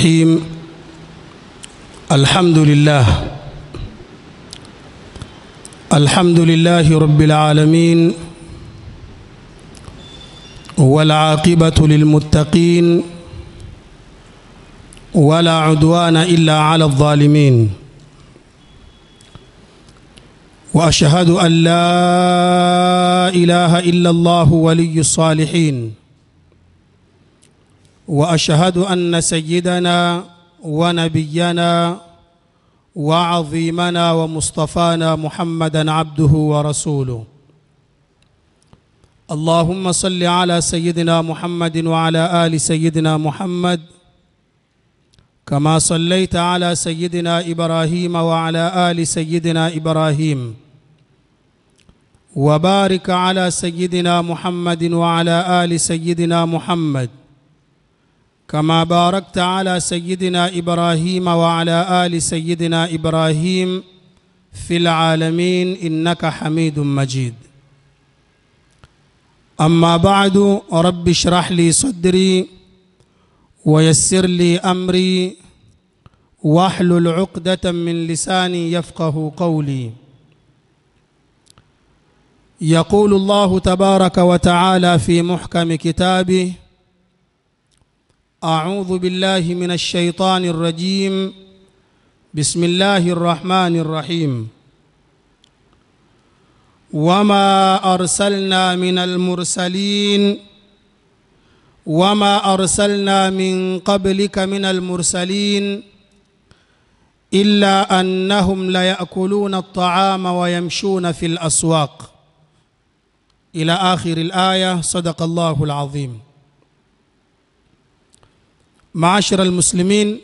الرحيم الحمد لله الحمد لله رب العالمين والعاقبة للمتقين ولا عدوان إلا على الظالمين وأشهد أن لا إله إلا الله ولي الصالحين واشهد ان سيدنا ونبينا وعظيمنا ومصطفانا محمدا عبده ورسوله اللهم صل على سيدنا محمد وعلى ال سيدنا محمد كما صليت على سيدنا ابراهيم وعلى ال سيدنا ابراهيم وبارك على سيدنا محمد وعلى ال سيدنا محمد كما باركت على سيدنا ابراهيم وعلى ال سيدنا ابراهيم في العالمين انك حميد مجيد اما بعد رب اشرح لي صدري ويسر لي امري واحلل عقده من لساني يفقه قولي يقول الله تبارك وتعالى في محكم كتابه أعوذ بالله من الشيطان الرجيم بسم الله الرحمن الرحيم وما أرسلنا من المرسلين وما أرسلنا من قبلك من المرسلين إلا أنهم ليأكلون الطعام ويمشون في الأسواق إلى آخر الآية صدق الله العظيم Maashara almuslimin,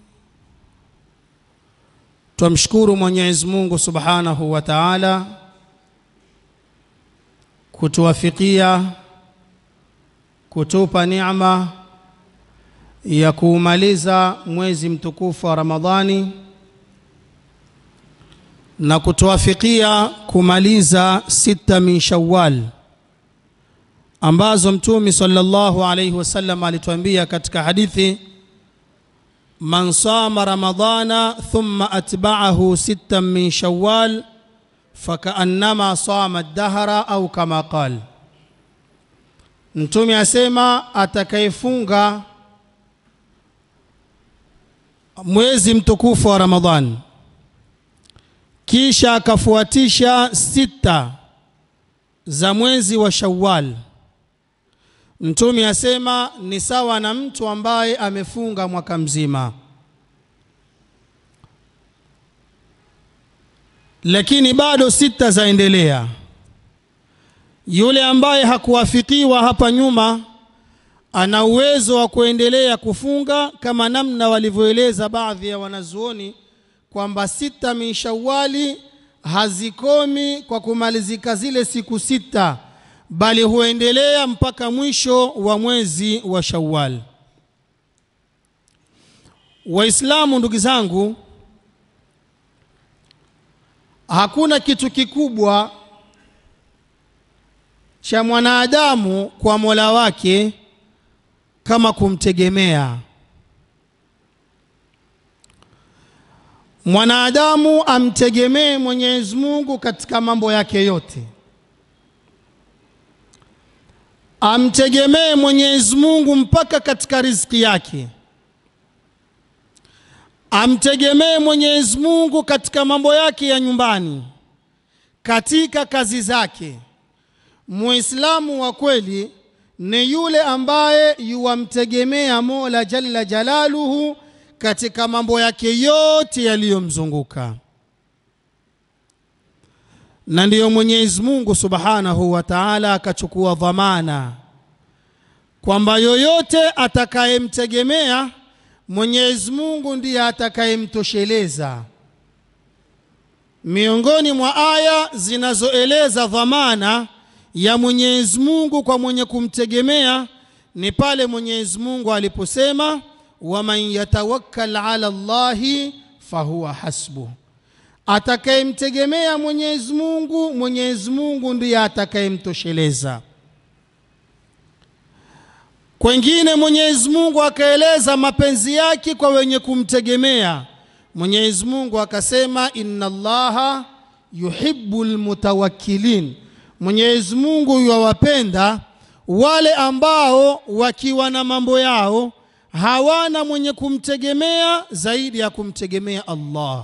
twamshukuru Mwenyezi Mungu Subhanahu wa Ta'ala kutuwafikia kutupa neema ya kuumaliza mwezi mtukufu wa Ramadhani na kutuwafikia kumaliza sita min Shawwal ambazo Mtume sallallahu alayhi wasallam alituambia katika hadithi man sama ramadana thumma atba'ahu sittan min shawwal fakaannama sama dahra au kama qal Mtume asema atakayefunga mwezi mtukufu wa Ramadhan kisha akafuatisha sita za mwezi wa Shawwal Mtume asema ni sawa na mtu ambaye amefunga mwaka mzima. Lakini bado sita zaendelea. Yule ambaye hakuwafikiwa hapa nyuma ana uwezo wa kuendelea kufunga kama namna walivyoeleza baadhi ya wanazuoni kwamba sita min Shawwali hazikomi kwa kumalizika zile siku sita bali huendelea mpaka mwisho wa mwezi wa Shawwal. Waislamu, ndugu zangu, hakuna kitu kikubwa cha mwanadamu kwa Mola wake kama kumtegemea. Mwanadamu amtegemee Mwenyezi Mungu katika mambo yake yote. amtegemee Mwenyezi Mungu mpaka katika riziki yake, amtegemee Mwenyezi Mungu katika mambo yake ya nyumbani, katika kazi zake. Muislamu wa kweli ni yule ambaye yuwamtegemea Mola Jalla Jalaluhu katika mambo yake yote yaliyomzunguka, na ndiyo Mwenyezi Mungu Subhanahu wa Ta'ala akachukua dhamana kwamba yoyote atakayemtegemea Mwenyezi Mungu ndiye atakayemtosheleza. Miongoni mwa aya zinazoeleza dhamana ya Mwenyezi Mungu kwa mwenye kumtegemea ni pale Mwenyezi Mungu aliposema, waman yatawakkal ala Allahi fahuwa hasbuh atakayemtegemea Mwenyezi Mungu, Mwenyezi Mungu ndiye atakayemtosheleza. kwengine mwenyezi mungu akaeleza mapenzi yake kwa wenye kumtegemea mwenyezi mungu akasema inna allaha yuhibu lmutawakkilin mwenyezi mungu yuwawapenda wale ambao wakiwa na mambo yao hawana mwenye kumtegemea zaidi ya kumtegemea allah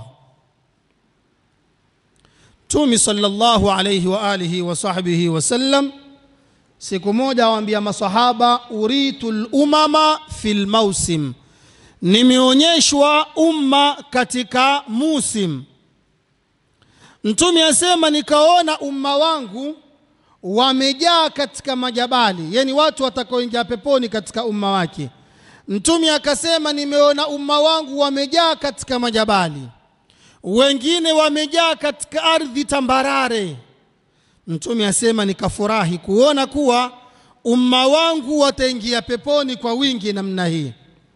mtumi sallallahu alayhi wa alihi wa sahbihi wasallam siku moja awaambia masahaba uritu lumama fi lmausim nimeonyeshwa umma katika musim mtume asema nikaona umma wangu wamejaa katika majabali yani watu watakaoingia peponi katika umma wake mtume akasema nimeona umma wangu wamejaa katika majabali wengine wamejaa katika ardhi tambarare mtume asema nikafurahi kuona kuwa umma wangu wataingia peponi kwa wingi namna hii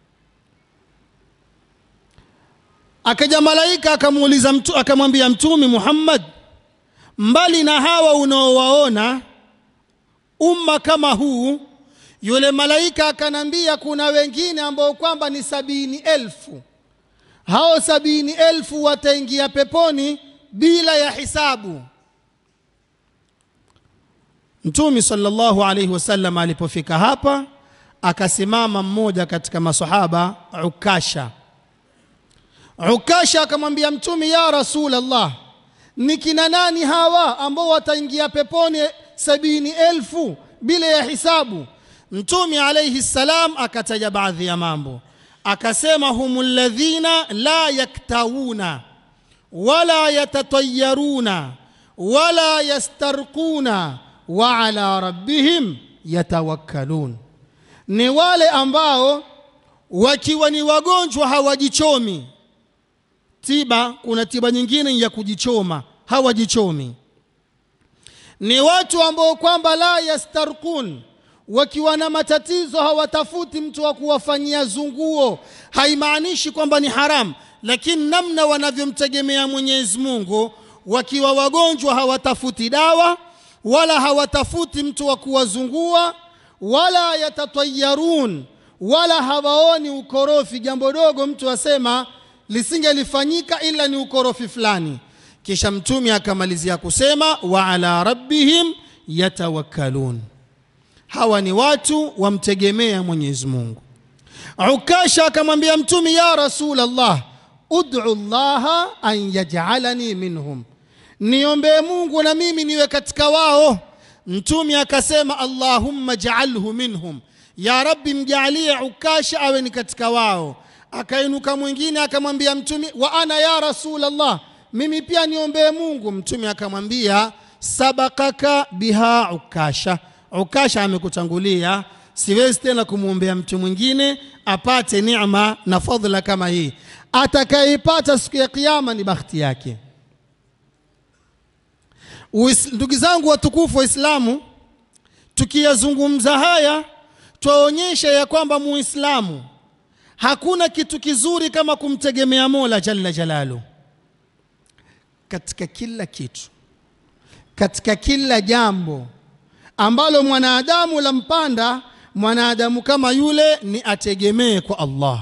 akaja malaika akamuuliza mtu, akamwambia mtume Muhammad mbali na hawa unaowaona umma kama huu yule malaika akanambia kuna wengine ambao kwamba ni sabini elfu hao sabini elfu wataingia peponi bila ya hisabu mtume sallallahu alaihi wasallam alipofika hapa akasimama mmoja katika masahaba ukasha ukasha akamwambia mtume ya rasul allah ni kina nani hawa ambao wataingia peponi sabini elfu bila ya hisabu mtume alaihi salam akataja baadhi ya mambo akasema humu ladhina la yaktawuna wala yatatayaruna wala yastarquna wa ala rabbihim yatawakkalun ni wale ambao wakiwa ni wagonjwa hawajichomi tiba kuna tiba nyingine ya kujichoma hawajichomi ni watu ambao kwamba la yastarqun wakiwa na matatizo hawatafuti mtu wa kuwafanyia zunguo haimaanishi kwamba ni haramu lakini namna wanavyomtegemea mwenyezi mungu wakiwa wagonjwa hawatafuti dawa wala hawatafuti mtu wa kuwazungua wala yatatayarun wala hawaoni ukorofi jambo dogo mtu asema lisingelifanyika ila ni ukorofi fulani kisha mtume akamalizia kusema wa ala rabbihim yatawakkalun hawa ni watu wamtegemea mwenyezi mungu ukasha akamwambia mtume ya rasul allah ud'u llaha an yaj'alani minhum niombee mungu na mimi niwe katika wao mtume akasema allahumma ja'alhu minhum ya rabbi mjalie ukasha awe ni katika wao akainuka mwingine akamwambia mtume wa ana ya rasul allah mimi pia niombee mungu mtume akamwambia sabakaka biha ukasha ukasha amekutangulia siwezi tena kumwombea mtu mwingine apate neema na fadhila kama hii atakayeipata siku ya kiyama ni bakhti yake ndugu zangu watukufu waislamu tukiyazungumza haya twaonyesha ya kwamba muislamu hakuna kitu kizuri kama kumtegemea mola jalla jalalu katika kila kitu katika kila jambo ambalo mwanadamu lampanda mwanadamu kama yule ni ategemee kwa allah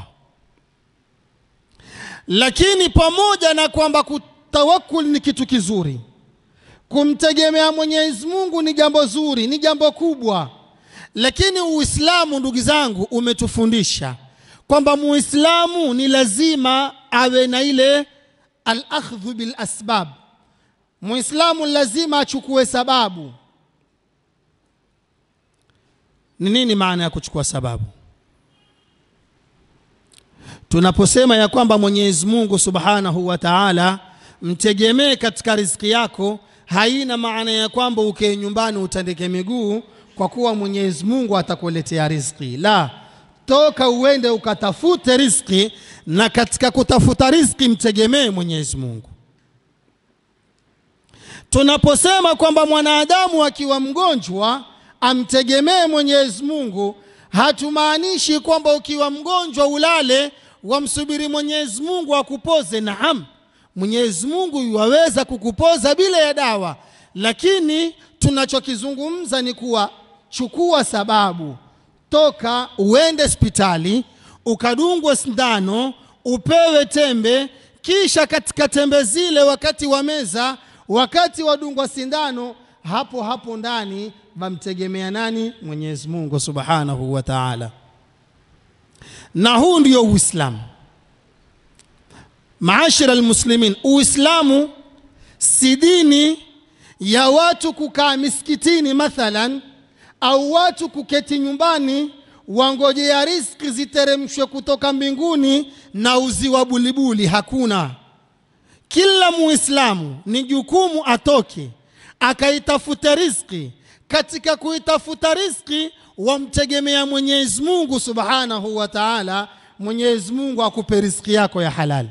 lakini pamoja na kwamba kutawakul ni kitu kizuri kumtegemea mwenyezi mungu ni jambo zuri ni jambo kubwa lakini uislamu ndugu zangu umetufundisha kwamba muislamu ni lazima awe na ile alakhdhu bilasbab muislamu lazima achukue sababu ni nini maana ya kuchukua sababu tunaposema ya kwamba mwenyezi mungu subhanahu wa taala mtegemee katika riziki yako haina maana ya kwamba ukee nyumbani utandike miguu kwa kuwa mwenyezi mungu atakuletea riziki la toka uende ukatafute riziki na katika kutafuta riziki mtegemee mwenyezi mungu tunaposema kwamba mwanadamu akiwa mgonjwa amtegemee mwenyezi mungu hatumaanishi kwamba ukiwa mgonjwa ulale wamsubiri mwenyezi mungu akupoze naam mwenyezi mungu yuwaweza kukupoza bila ya dawa lakini tunachokizungumza ni kuwa chukua sababu toka uende hospitali ukadungwe sindano upewe tembe kisha katika tembe zile wakati wa meza wakati wadungwa sindano hapo hapo ndani wamtegemea nani mwenyezi mungu subhanahu wa taala na huu ndio uislamu maashira almuslimin uislamu si dini ya watu kukaa misikitini mathalan au watu kuketi nyumbani wangojea riski ziteremshwe kutoka mbinguni na uziwa bulibuli hakuna kila muislamu ni jukumu atoke akaitafute riski katika kuitafuta riski wamtegemea mwenyezi mungu subhanahu wa taala mwenyezi mungu akupe riski yako ya halali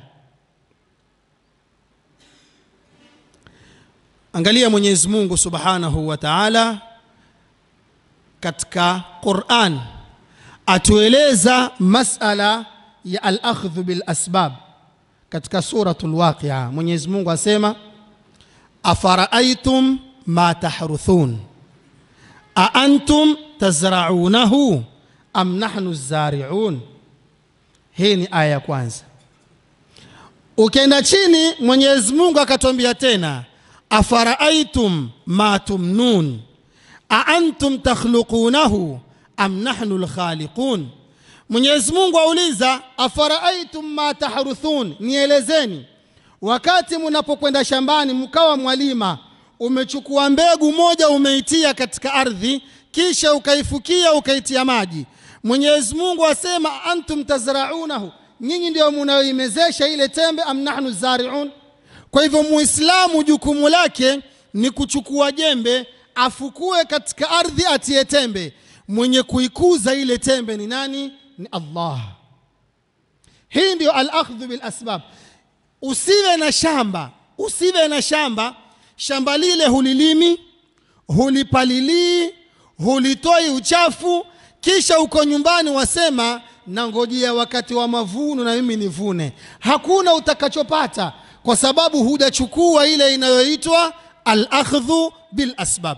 angalia mwenyezi mungu subhanahu wa taala katika quran atueleza masala ya alakhdhu bilasbab katika suratu lwaqia mwenyezi mungu asema afaraitum ma tahruthun aantum tazraunahu am nahnu zariun hii ni aya ya kwanza ukienda chini mwenyezi mungu akatwambia tena afaraitum ma tumnun aantum takhluqunahu am nahnu lkhaliqun mwenyezi mungu auliza afaraitum ma tahruthun nielezeni wakati mnapokwenda shambani mkawa mwalima umechukua mbegu moja umeitia katika ardhi kisha ukaifukia ukaitia maji mwenyezi mungu asema antum tazraunahu nyinyi ndio munayoimezesha ile tembe am nahnu zariun kwa hivyo muislamu jukumu lake ni kuchukua jembe afukue katika ardhi atie tembe mwenye kuikuza ile tembe ni nani ni allah hii ndio alakhdhu bilasbab usiwe na shamba usiwe na shamba shamba lile hulilimi hulipalilii hulitoi uchafu kisha uko nyumbani wasema nangojea wakati wa mavuno na mimi nivune hakuna utakachopata kwa sababu hujachukua ile inayoitwa alakhdhu bilasbab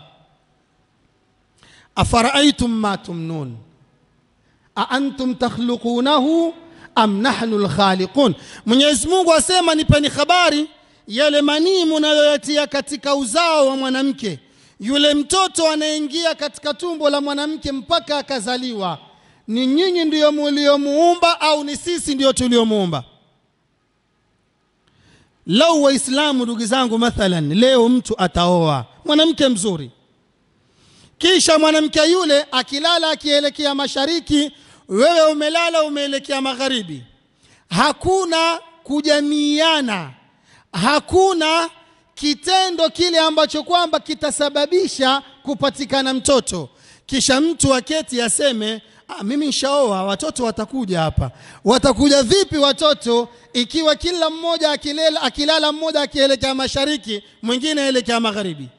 afaraitum ma tumnun aantum takhluqunahu am nahnu lkhaliqun mwenyezi mungu asema nipeni habari yale manii munayoyatia katika uzao wa mwanamke yule mtoto anaingia katika tumbo la mwanamke mpaka akazaliwa ni nyinyi ndiyo muliomuumba au ni sisi ndiyo tuliomuumba lau waislamu ndugu zangu mathalan leo mtu ataoa mwanamke mzuri kisha mwanamke yule akilala akielekea mashariki wewe umelala umeelekea magharibi hakuna kujamiiana hakuna kitendo kile ambacho kwamba kitasababisha kupatikana mtoto kisha mtu aketi aseme ah, mimi nshaoa watoto watakuja hapa watakuja vipi watoto ikiwa kila mmoja akilela, akilala mmoja akielekea mashariki mwingine aelekea magharibi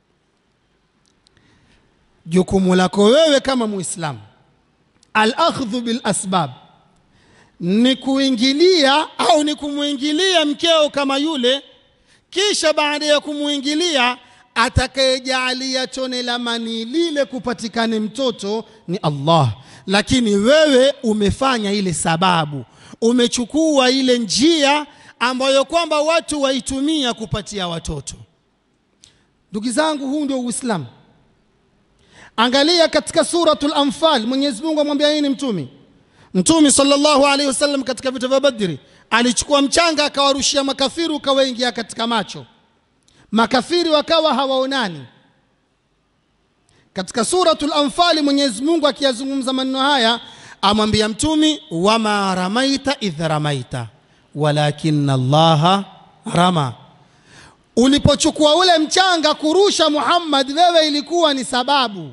jukumu lako wewe kama muislamu alakhdhu bilasbab ni kuingilia au ni kumwingilia mkeo kama yule kisha baada ya kumwingilia atakayejaalia tone la manii lile kupatikane mtoto ni allah lakini wewe umefanya ile sababu umechukua ile njia ambayo kwamba watu waitumia kupatia watoto ndugu zangu huu ndio uislamu angalia katika suratul anfal mwenyezi mungu amwambia nini mtumi mtumi sallallahu alaihi wasallam katika vita vya badri alichukua mchanga akawarushia makafiri ukawaingia katika macho makafiri wakawa hawaonani katika suratul anfali mwenyezi mungu akiyazungumza maneno haya amwambia mtumi wama ramaita idh ramaita walakina allaha rama ulipochukua ule mchanga kurusha muhammad wewe ilikuwa ni sababu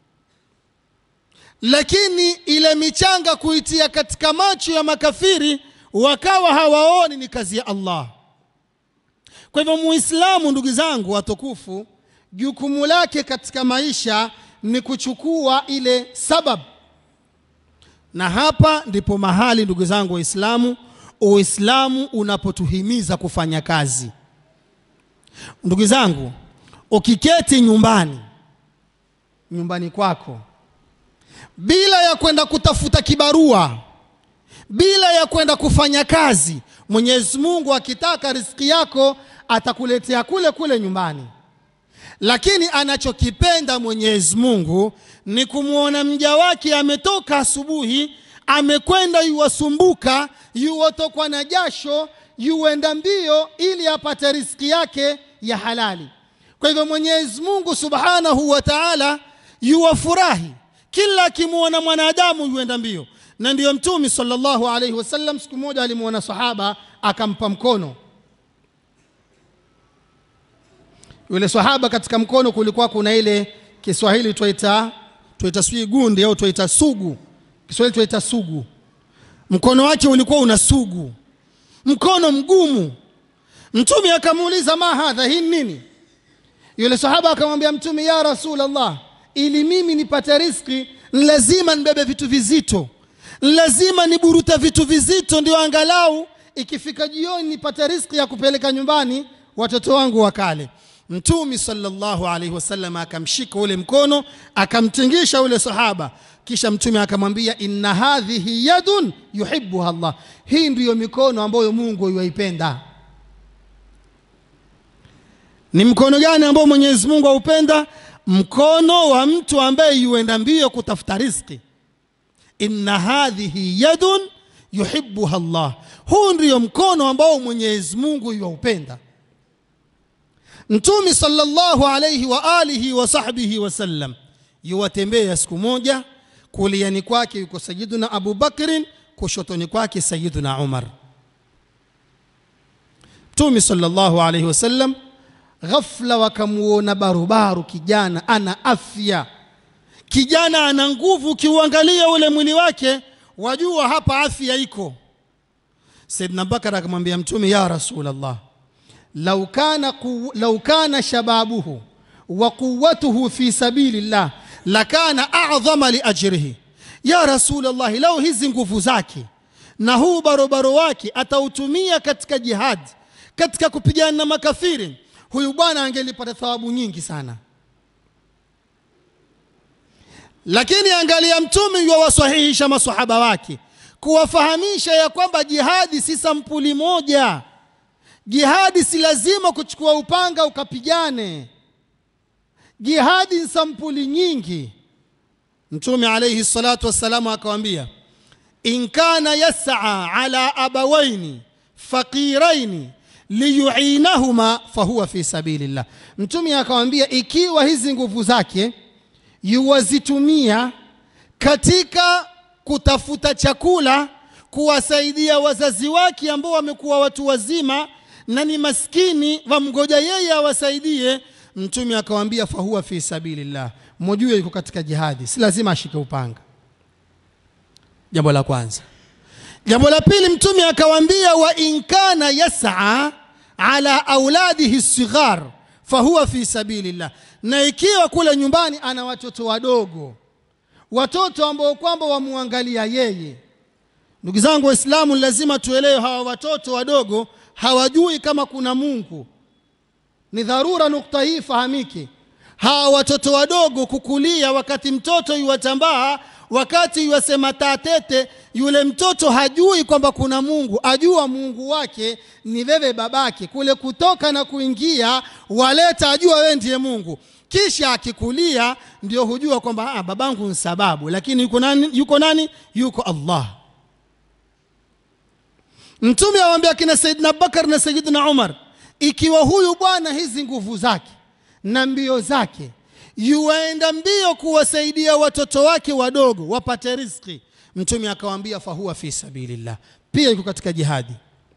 lakini ile michanga kuitia katika macho ya makafiri wakawa hawaoni ni kazi ya allah kwa hivyo muislamu ndugu zangu watukufu jukumu lake katika maisha ni kuchukua ile sabab na hapa ndipo mahali ndugu zangu waislamu uislamu unapotuhimiza kufanya kazi ndugu zangu ukiketi nyumbani nyumbani kwako bila ya kwenda kutafuta kibarua bila ya kwenda kufanya kazi mwenyezi mungu akitaka riziki yako atakuletea kule kule nyumbani lakini anachokipenda mwenyezi mungu ni kumwona mja wake ametoka asubuhi amekwenda yuwasumbuka yuwatokwa na jasho yuenda mbio ili apate riziki yake ya halali kwa hivyo mwenyezi mungu subhanahu wa taala yuwafurahi kila akimwona mwanadamu yuenda mbio na ndiyo mtumi sallallahu alaihi wasallam siku moja alimwona sahaba akampa mkono yule sahaba katika mkono kulikuwa kuna ile kiswahili twaita twaita sijui gundi au twaita sugu kiswahili twaita sugu mkono wake ulikuwa una sugu mkono mgumu mtume akamuuliza ma hadha hii nini yule sahaba akamwambia mtume ya rasulllah ili mimi nipate riski lazima nibebe vitu vizito lazima niburuta vitu vizito ndio angalau ikifika jioni nipate riski ya kupeleka nyumbani watoto wangu wakale mtumi sallallahu alaihi wasallam akamshika ule mkono akamtingisha ule sahaba kisha mtume akamwambia inna hadhihi yadun yuhibbuha Allah hii ndiyo mikono ambayo Mungu yuaipenda ni mkono gani ambao Mwenyezi Mungu aupenda mkono wa mtu ambaye yuenda mbio kutafuta riziki inna hadhihi yadun yuhibbuha Allah huu ndiyo mkono ambao Mwenyezi Mungu yuaupenda Mtume sallallahu alayhi wa alihi wa sahbihi wasallam yuwatembea siku moja, kuliani kwake yuko Sayyiduna Abu Bakrin, kushotoni kwake Sayyiduna Umar. Mtume sallallahu alayhi wasallam ghafla wakamuona barubaru, kijana ana afya, kijana ana nguvu, ukiuangalia ule mwili wake wajua hapa afya iko. Sayyidina Bakar akamwambia Mtume, ya Rasulullah lau kana, ku, lau kana shababuhu wa quwwatuhu fi sabilillah lakana a'dhama li ajrihi ya rasulullah lau hizi nguvu zake na huu barobaro wake atautumia katika jihad katika kupigana na makafiri huyu bwana angelipata thawabu nyingi sana lakini angalia mtume yuwawasahihisha masahaba wake kuwafahamisha ya kwamba jihadi si sampuli moja Jihadi si lazima kuchukua upanga ukapigane. Jihadi ni sampuli nyingi. Mtume alayhi salatu wassalamu akawambia, in kana yas'a ala abawaini faqiraini liyuinahuma fahuwa fi sabilillah. Mtume akawambia, ikiwa hizi nguvu zake yuwazitumia katika kutafuta chakula, kuwasaidia wazazi wake ambao wamekuwa watu wazima na ni maskini wamgoja yeye awasaidie mtume akawambia fahuwa fi sabilillah mojue yuko katika jihadi si lazima ashike upanga jambo la kwanza jambo la pili mtume akawambia wa inkana yas'a ala auladihi sighar fahuwa fi sabilillah na ikiwa kule nyumbani ana watoto wadogo watoto ambao kwamba wamwangalia yeye ndugu zangu waislamu lazima tuelewe hawa watoto wadogo hawajui kama kuna Mungu. Ni dharura nukta hii fahamike. Hawa watoto wadogo kukulia, wakati mtoto yuwatambaa, wakati yuwasema tatete, yule mtoto hajui kwamba kuna Mungu, ajua Mungu wake ni wewe babake. Kule kutoka na kuingia waleta, ajua wewe ndiye Mungu. Kisha akikulia ndio hujua kwamba ah, babangu ni sababu, lakini yuko nani? Yuko nani? Yuko Allah. Mtume awambia kina Saidina Bakar na Saidina Umar, ikiwa huyu bwana hizi nguvu zake na mbio zake yuwaenda mbio kuwasaidia watoto wake wadogo wapate riziki, Mtume akawaambia fahuwa fi sabilillah, pia yuko katika jihadi.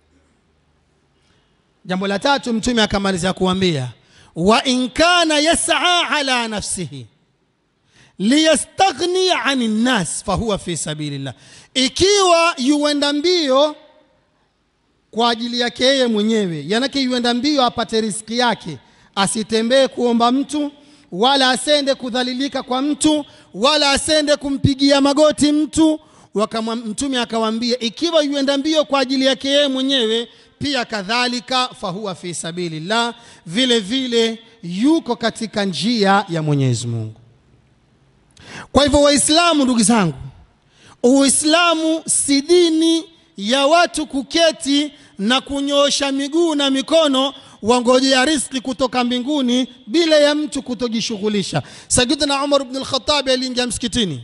Jambo la tatu, Mtume akamalizia kuambia wa in kana yas'a ala nafsihi liyastaghni ani nnas fahuwa fi sabilillah, ikiwa yuenda mbio kwa ajili yake yeye mwenyewe, yanake yuenda mbio apate riziki yake, asitembee kuomba mtu wala asende kudhalilika kwa mtu wala asende kumpigia magoti mtu. Wakama, mtume akawaambia ikiwa yuenda mbio kwa ajili yake yeye mwenyewe, pia kadhalika fahuwa fi sabilillah, vile vile yuko katika njia ya Mwenyezi Mungu. kwa hivyo waislamu ndugu zangu uislamu si dini ya watu kuketi na kunyoosha miguu na mikono wangojea riski kutoka mbinguni bila ya mtu kutojishughulisha sayidina umar bn lkhatabi aliingia msikitini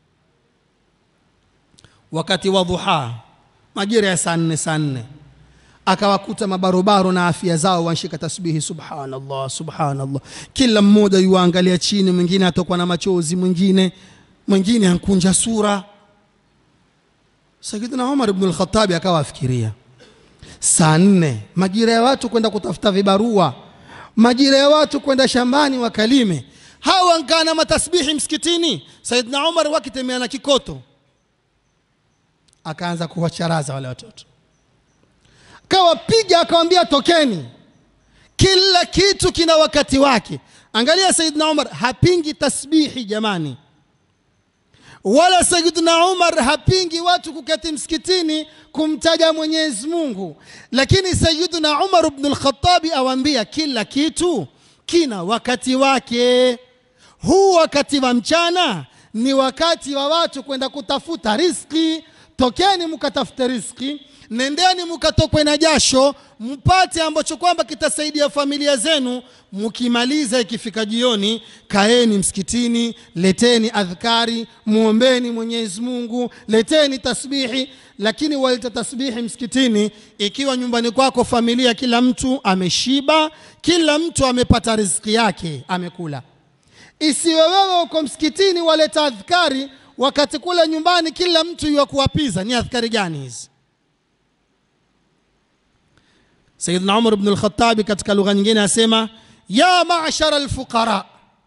wakati wa dhuha majira ya saa nne saa nne akawakuta mabarobaro na afya zao wanshika tasbihi subhanallah subhanallah kila mmoja yuwaangalia chini mwingine atokwa na machozi mwingine mwingine ankunja sura sayidina umar ibn lkhatabi akawa afikiria saa nne majira ya watu kwenda kutafuta vibarua majira ya watu kwenda shambani wakalime hawa nkaa na matasbihi msikitini sayidina umar wakitemea na kikoto akaanza kuwacharaza wale watoto akawapiga akawambia tokeni kila kitu kina wakati wake angalia sayidina umar hapingi tasbihi jamani wala sayidina umar hapingi watu kuketi msikitini kumtaja mwenyezi mungu lakini sayidina umar bnu lkhatabi awambia kila kitu kina wakati wake huu wakati wa mchana ni wakati wa watu kwenda kutafuta riski tokeni mkatafute riski nendeni mkatokwe na jasho mpate ambacho kwamba kitasaidia familia zenu mkimaliza ikifika jioni kaeni msikitini leteni adhkari mwombeni mwenyezi mungu leteni tasbihi lakini waleta tasbihi msikitini ikiwa nyumbani kwako familia kila mtu ameshiba kila mtu amepata riziki yake amekula isiwe wewe uko msikitini waleta adhkari wakati kule nyumbani kila mtu yuwa kuwapiza ni adhkari gani hizi sayidna umar bnu lkhatabi katika lugha nyingine asema ya mashara lfuqara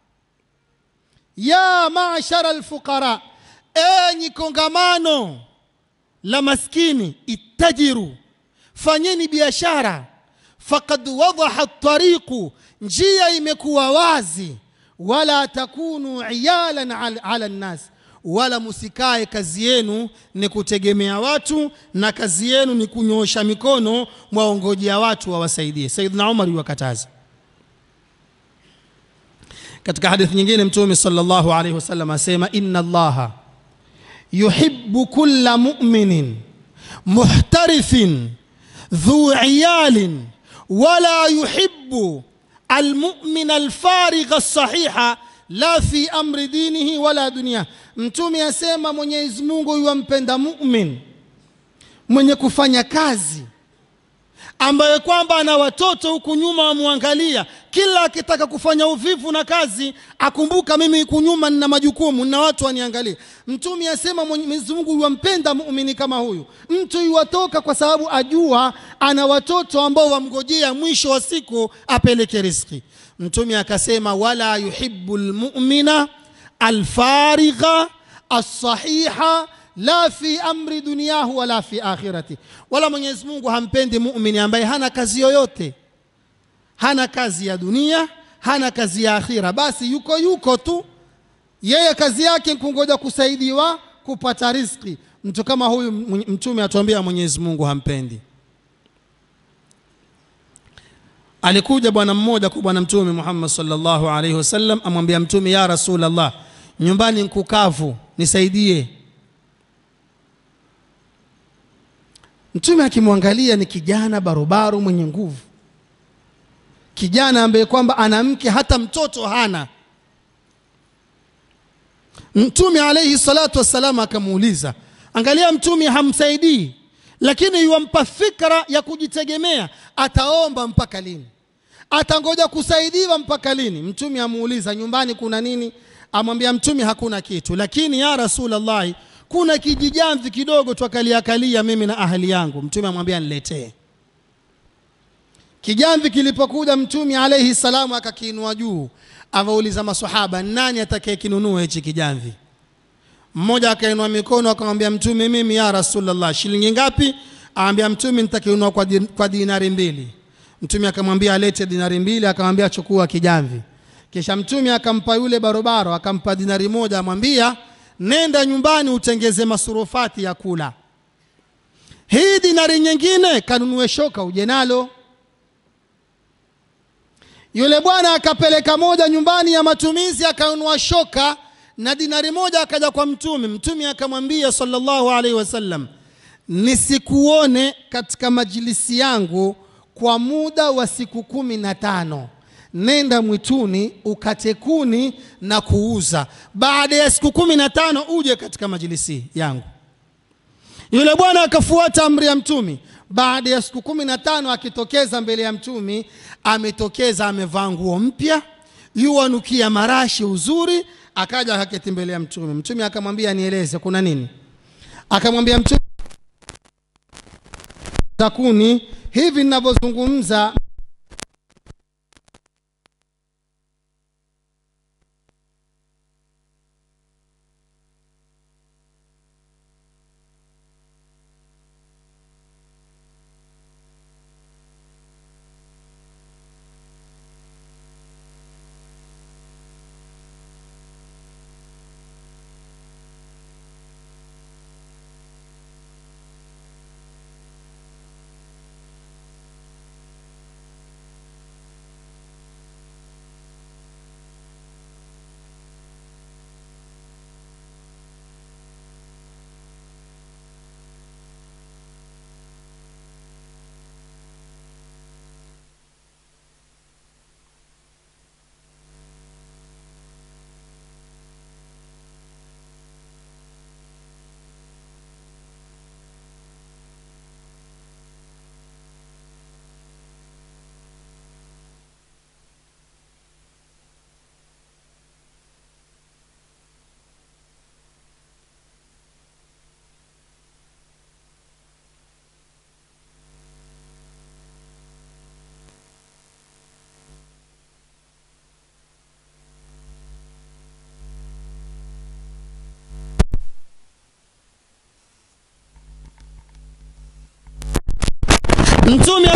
ya mashara lfuqara enyi kongamano la maskini ittajiru fanyeni biashara fakad wadaha tariqu njia imekuwa wazi wala takunu iyalan ala, ala nnas wala musikae kazi yenu ni kutegemea watu na kazi yenu ni kunyoosha mikono mwaongojea watu wawasaidie sayidna umar yuwakataza katika hadithi nyingine mtume sallallahu alaihi wasallam asema inna allaha yuhibbu kulla mu'minin muhtarithin dhu iyalin wala yuhibbu almu'min alfarigha sahiha la fi amri dinihi wala dunia mtume asema mwenyezi mungu yuwampenda mumin mwenye kufanya kazi ambaye kwamba ana watoto huku nyuma wamwangalia kila akitaka kufanya uvivu na kazi akumbuka mimi huku nyuma nina majukumu na watu waniangalia mtume asema mwenyezi mungu yuwampenda muumini kama huyu mtu yuwatoka kwa sababu ajua ana watoto ambao wamgojea mwisho wa siku apeleke riski mtume akasema wala yuhibu lmumina alfarigha alsahiha la fi amri dunyahu wala fi akhirati wala mwenyezi mungu hampendi mumini ambaye hana kazi yoyote hana kazi ya dunia hana kazi ya akhira basi yuko yuko tu yeye kazi yake kungoja kusaidiwa kupata riski mtu kama huyu mtume atuambia mwenyezi mungu hampendi alikuja bwana mmoja kwa bwana mtume Muhammad sallallahu alaihi wasallam amwambia mtume ya Rasulullah nyumbani nkukavu nisaidie mtume akimwangalia ni kijana barobaro mwenye nguvu kijana ambaye kwamba ana mke hata mtoto hana mtume alaihi salatu wassalam akamuuliza angalia mtume hamsaidii lakini yuwampa fikra ya kujitegemea ataomba mpaka lini atangoja kusaidiwa mpaka lini mtume amuuliza nyumbani kuna nini amwambia mtume hakuna kitu lakini ya rasulallahi kuna kijijamvi kidogo twakaliakalia mimi na ahali yangu mtume amwambia niletee kijamvi kilipokuja mtume alaihi salamu akakiinua juu awauliza masahaba nani atakayekinunua hichi kijamvi mmoja akainua mikono akamwambia mtume mimi ya rasulllah shilingi ngapi aambia mtume nitakiunua kwa, di, kwa dinari mbili mtume akamwambia alete dinari mbili akamwambia chukua kijamvi kisha mtume akampa yule barobaro akampa dinari moja amwambia nenda nyumbani utengeze masurufati ya kula hii dinari nyingine kanunue shoka uje nalo yule bwana akapeleka moja nyumbani ya matumizi akanunua shoka na dinari moja akaja kwa mtume mtume akamwambia sallallahu alaihi wasallam nisikuone katika majilisi yangu kwa muda wa siku kumi na tano nenda mwituni ukate kuni na kuuza baada ya siku kumi na tano uje katika majilisi yangu yule bwana akafuata amri ya mtumi baada ya siku kumi na tano akitokeza mbele ya mtumi ametokeza amevaa nguo mpya yuwanukia marashi uzuri akaja akaketi mbele ya mtume mtume akamwambia nieleze kuna nini akamwambia mtume takuni hivi ninavyozungumza mtume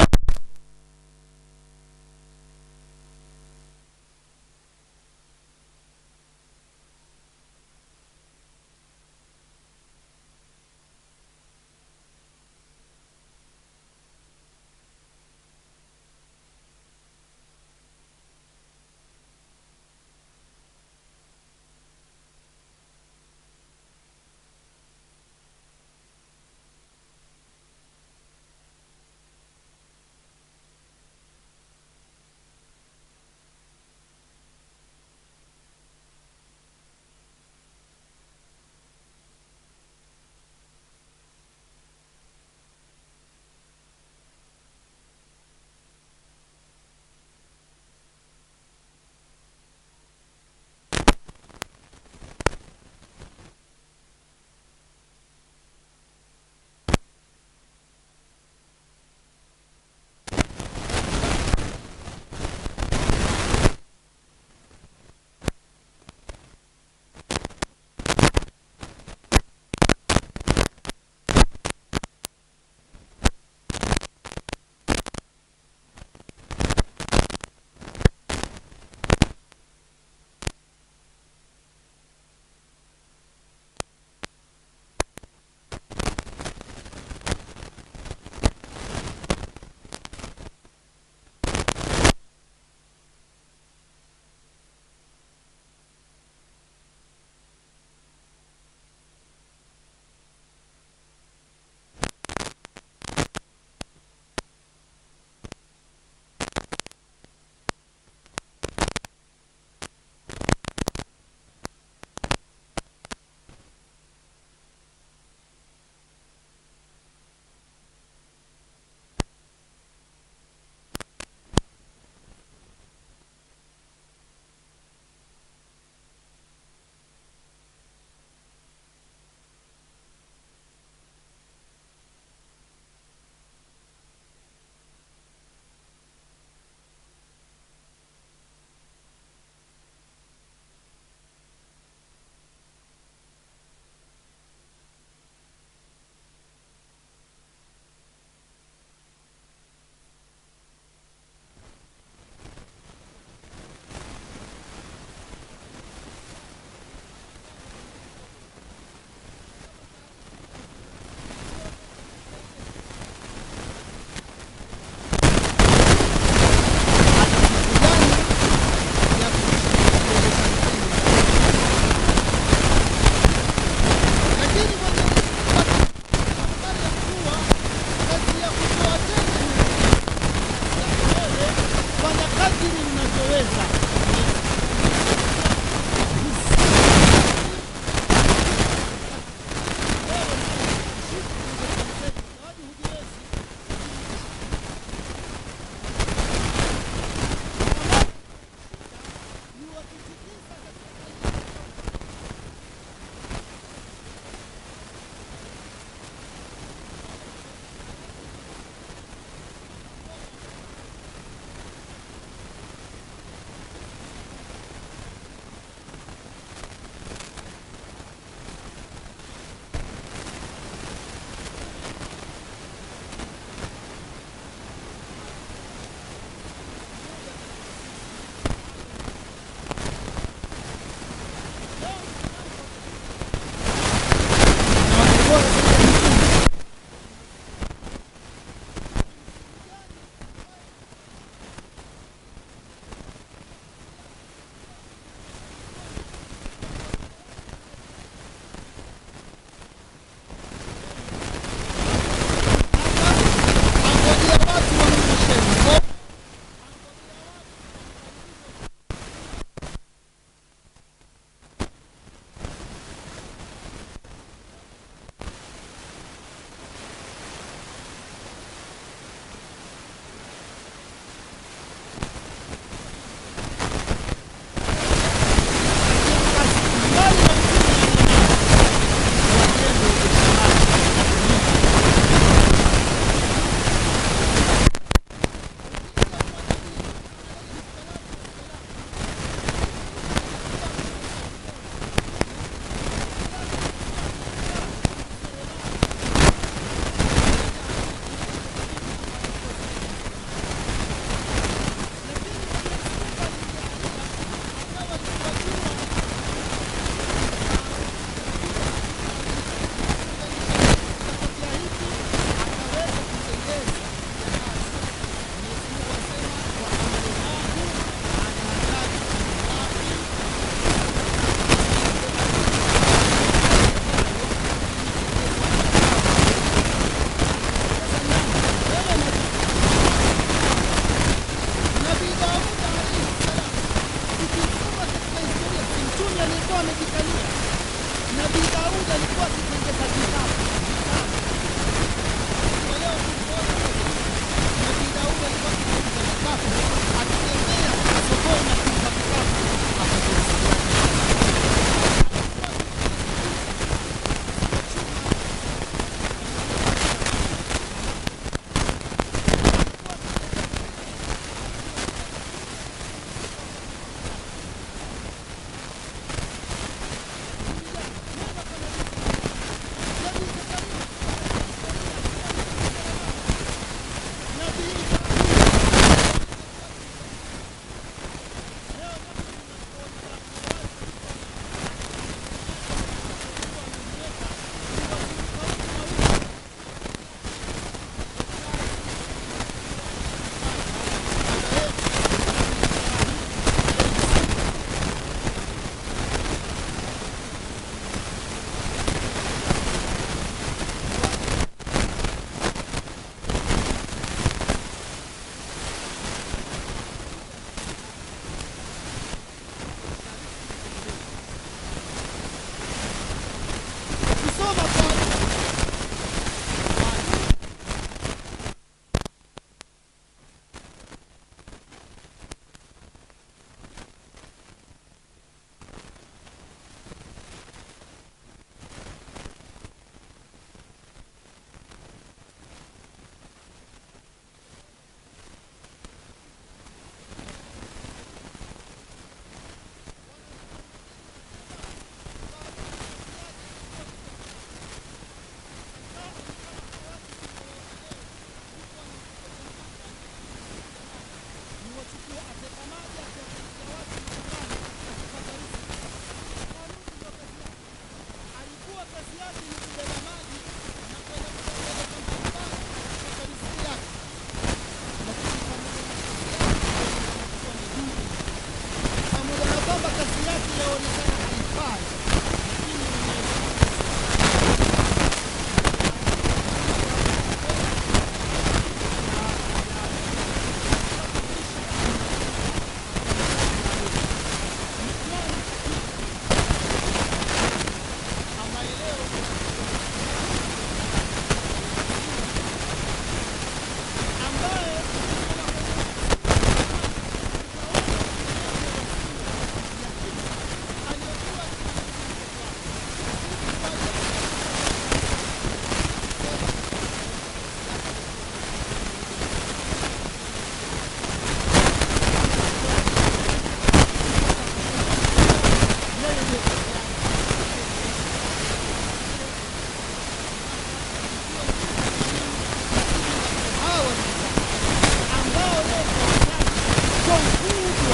moto mkubwa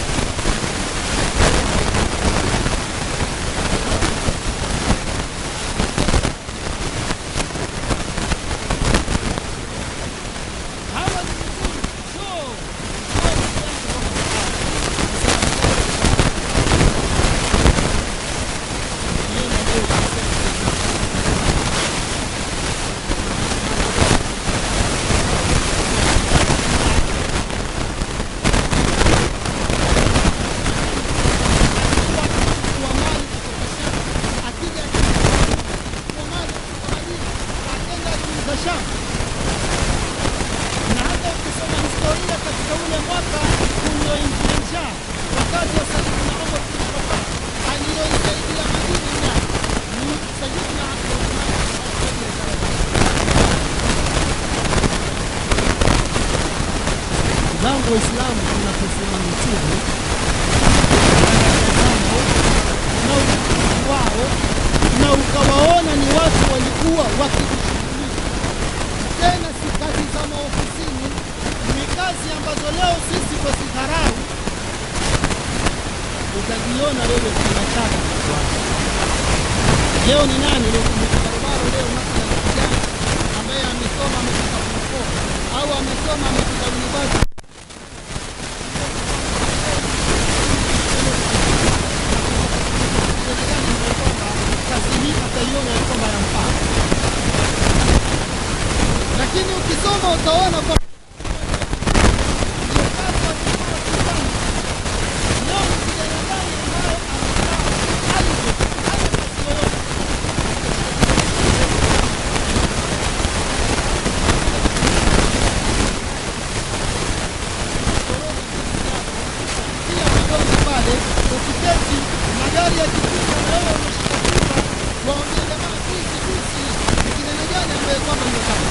hawa ni vizuri so wa mali kutoka Sham akija kwa mali kutoka Madina akenda kuuza Sham na hata ukisoma historia katika ule mwaka ulioingia njaa wakati wa Sayyidina Umar bin Khattab aliyoisaidia Madina na ni Sayyidina Abdurrahman zangu Waislamu tunaposema mitume na utukufu wao na ukawaona ni watu walikuwa wakijishughulisha tena si kazi za maofisini, ni kazi ambazo leo sisi twazidharau. Utajiona wewe tunataka kufuata. Leo ni nani leo kumeka barabara leo mathalan kijana ambaye amesoma amefika form four au amesoma amefika university kazi hii ataiona ya kwamba yamfaa lakini ukisoma utaona kwa pale ukiketi magari yakipita na wewe umeshika kichwa waambie jamaa sisi sisi ni kijana gani ambaye kwamba mnataka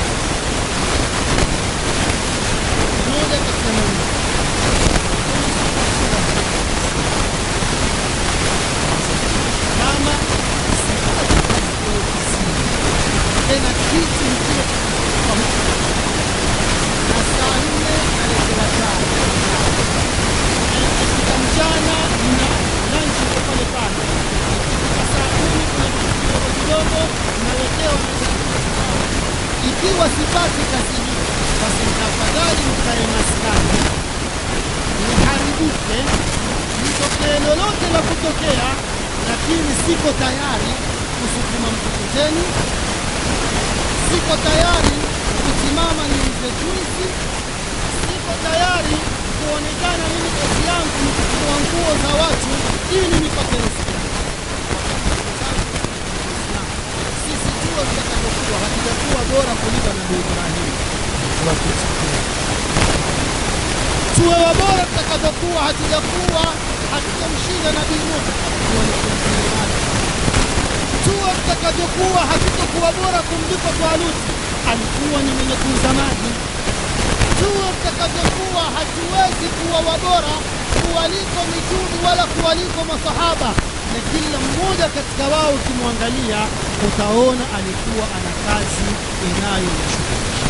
moja katika mawili kama sipati kazi kwa ofisini tena kiti nikiwa kwa mtu na saa nne naletewa chai ikifika mchana na lunch iko pale pale ikifika saa kumi kuna kitu kidogo kidogo naletewa ikiwa sipati kazi hii basi tafadhali mkae maskani niharibike litokee lolote la kutokea lakini siko tayari kusukuma mkokoteni siko tayari kusimama niuze juisi siko tayari kuonekana mimi kazi yangu ni kuchukua nguo za watu ili nipate riziki sisi tuwe tutakavyokuwa hatujakuwa bora kuliko nabii Ibrahim tuwe wabora tutakavyokuwa hatujakuwa hatujamshinda nabii Nuh tuwe tutakavyokuwa hatutokuwa bora kumliko Taluti alikuwa ni mwenye kuuza maji tuwe tutakavyokuwa hatuwezi kuwa wabora kuwaliko mitume wala kuwaliko masahaba na kila mmoja katika wao ukimwangalia utaona alikuwa ana kazi inayomshughulisha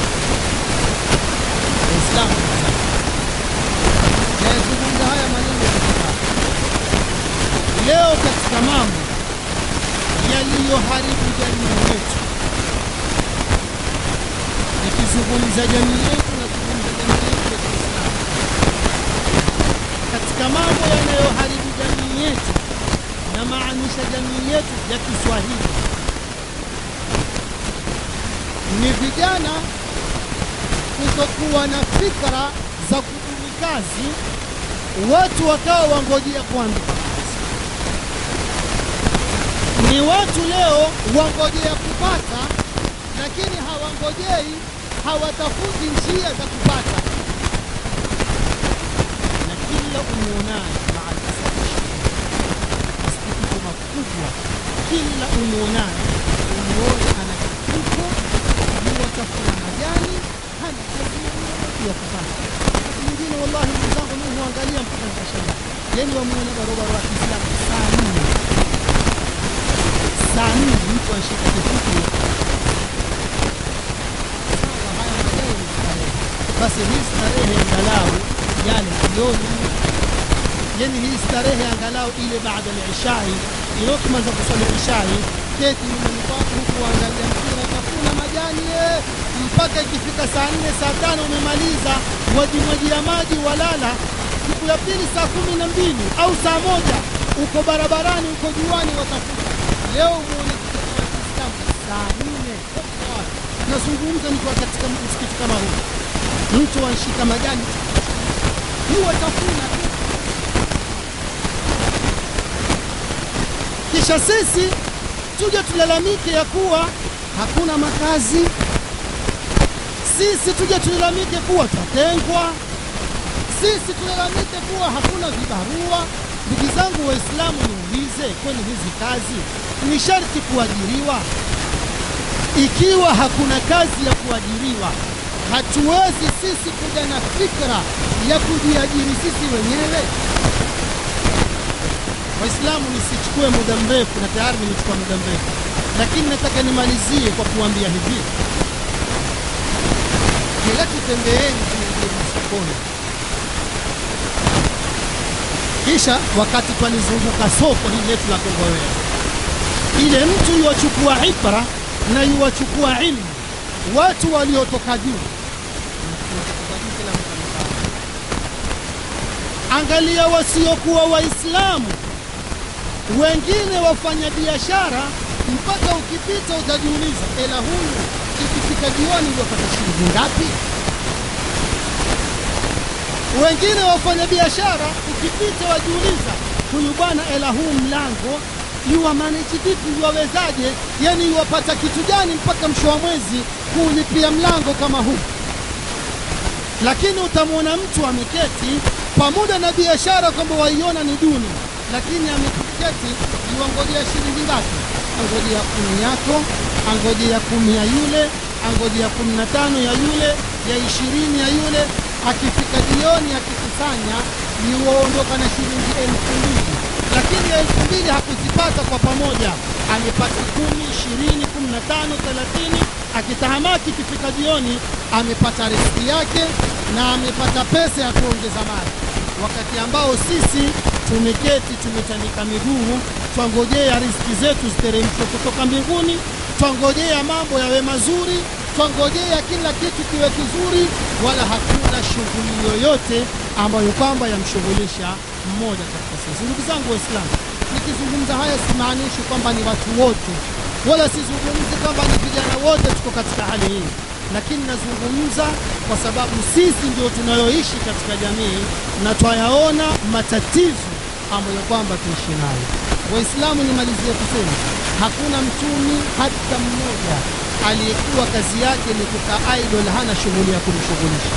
Waislamu nayazungumza haya maneno ya kitabu leo katika mambo yaliyoharibu jamii yetu nikizungumza jamii yetu nazungumza jamii yetu ya Kiislamu katika mambo yanayoharibu jamii yetu na maanisha jamii yetu ya Kiswahili ni vijana kutokuwa na fikra za kubuni kazi, watu wakawa wangojea kuandika kazi. Ni watu leo wangojea kupata, lakini hawangojei, hawatafuti njia za kupata, na kila umwonaye maalasafi masikitiko makubwa, kila umwonaye umuone ana kifuko yuwatafuna majani, hana kazi yoyote ya kufanya. Wakati mwingine wallahi, ndugu zangu, mimi huangalia mpaka nikashangaa, yani wamuona barobaro wa Kiislamu saa nne saa nne mtu anashika kifuko sawa, haya madai ni starehe. Basi hii starehe angalau yale jioni yani hii starehe angalau ile baada ya ishai ile ukimaliza kuswali ishai keti nyumbani kwako huku angalia mpira utafuna majani eh, mpaka ikifika saa nne saa tano umemaliza wajimwajia maji walala siku ya pili saa kumi na mbili au saa moja uko barabarani uko juani watafuta leo muone mtoto wa Kiislamu saa nne nazungumza nikiwa katika msikiti kama huu mtu anshika majani huwa tafuna tu kisha sisi tuje tulalamike ya kuwa hakuna makazi, sisi tuje tulalamike kuwa twatengwa, sisi tulalamike kuwa hakuna vibarua. Ndugu zangu Waislamu, niulize, kwani hizi kazi ni sharti kuajiriwa? Ikiwa hakuna kazi ya kuajiriwa, hatuwezi sisi kuja na fikra ya kujiajiri sisi wenyewe. Waislamu, nisichukue muda mrefu, na tayari nimechukua muda mrefu, lakini nataka nimalizie kwa kuambia hivi: kila tutembeeni, tuingie masokoni, kisha wakati twalizunguka soko hili letu la Kongowea, ile mtu yuwachukua ibra na yuwachukua ilmu, watu waliotoka juu Angalia wasiokuwa Waislamu wengine wafanya biashara, mpaka ukipita utajiuliza, ela huyu ikifika jioni wapata shilingi ngapi? Wengine wafanya biashara, ukipita wajiuliza, huyu bwana, ela huu mlango yuwa manage vipi, yuwawezaje? Yani yuwapata kitu gani mpaka mwisho wa mwezi kuulipia mlango kama huu? Lakini utamwona mtu ameketi pamoja na biashara kwamba waiona ni duni, lakini ameketi yuangojea shilingi ngapi? Angojea kumi yako, angojea kumi ya yule, angojea kumi na tano ya yule, ya ishirini ya yule. Akifika jioni akikusanya, yuwaondoka na shilingi elfu mbili, lakini elfu mbili hakuzipata kwa pamoja, amepata kumi, ishirini, kumi na tano, thelathini. Akitahamaki ikifika jioni, amepata riski yake na amepata pesa ya kuongeza mali wakati ambao sisi tumeketi tumetandika miguu, twangojea riziki zetu ziteremshwe kutoka mbinguni, twangojea mambo yawe mazuri, twangojea kila kitu kiwe kizuri, wala hakuna shughuli yoyote ambayo kwamba yamshughulisha mmoja katika sisi. Ndugu zangu Waislamu, nikizungumza haya simaanishi kwamba ni watu wote, wala sizungumzi kwamba ni vijana wote tuko katika hali hii lakini nazungumza kwa sababu sisi ndio tunayoishi katika jamii na twayaona matatizo ambayo kwamba tuishi nayo. Waislamu, nimalizie kusema hakuna mtumi hata mmoja aliyekuwa kazi yake ni kukaa idol, hana shughuli ya kumshughulisha.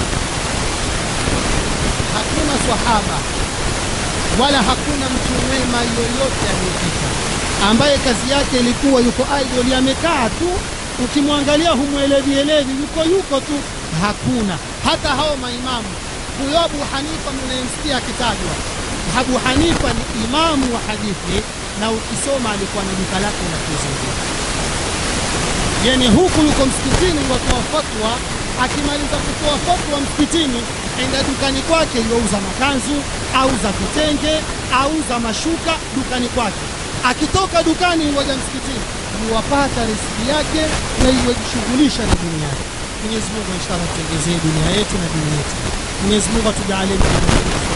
Hakuna swahaba wala hakuna mtu mwema yoyote aliyepita ambaye kazi yake ilikuwa yuko idol, amekaa tu ukimwangalia humwelevi elevi, yuko yuko tu. Hakuna hata hao maimamu. Huyo Abu Hanifa mnayemsikia akitajwa, Abu Hanifa ni imamu wa hadithi, na ukisoma alikuwa na duka lake la kuzingia, yani huku yuko msikitini watoa fatwa, akimaliza kutoa fatwa msikitini, enda dukani kwake, yuauza makanzu, auza vitenge, auza mashuka dukani kwake. Akitoka dukani waja msikitini yuwapata riziki yake na iwejishughulisha na dunia yake. Mwenyezi Mungu inshallah tuongezee dunia yetu na dini yetu. Mwenyezi Mungu atujalie